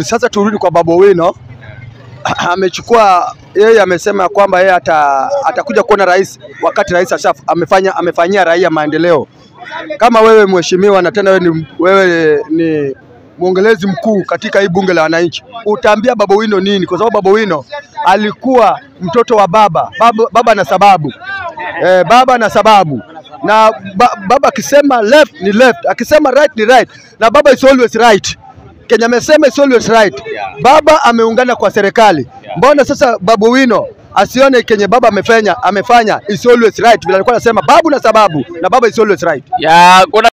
vizuri. Sasa turudi kwa Babu Owino. amechukua yeye amesema kwamba yeye ata, atakuja kuona rais wakati rais asha amefanya amefanyia raia maendeleo. Kama wewe mheshimiwa, na tena wewe ni, wewe ni mwongelezi mkuu katika hii bunge la wananchi, utaambia Babu Owino nini? Kwa sababu Babu Owino alikuwa mtoto wa baba baba, baba na sababu eh, baba na sababu na ba, baba akisema left ni left, akisema right ni right, na baba is always right. Kenya amesema is always right. Baba ameungana kwa serikali. Mbona sasa Babu Owino asione kenye baba amefanya amefanya is always right, vile alikuwa anasema babu na sababu, na baba is always right. ya kuna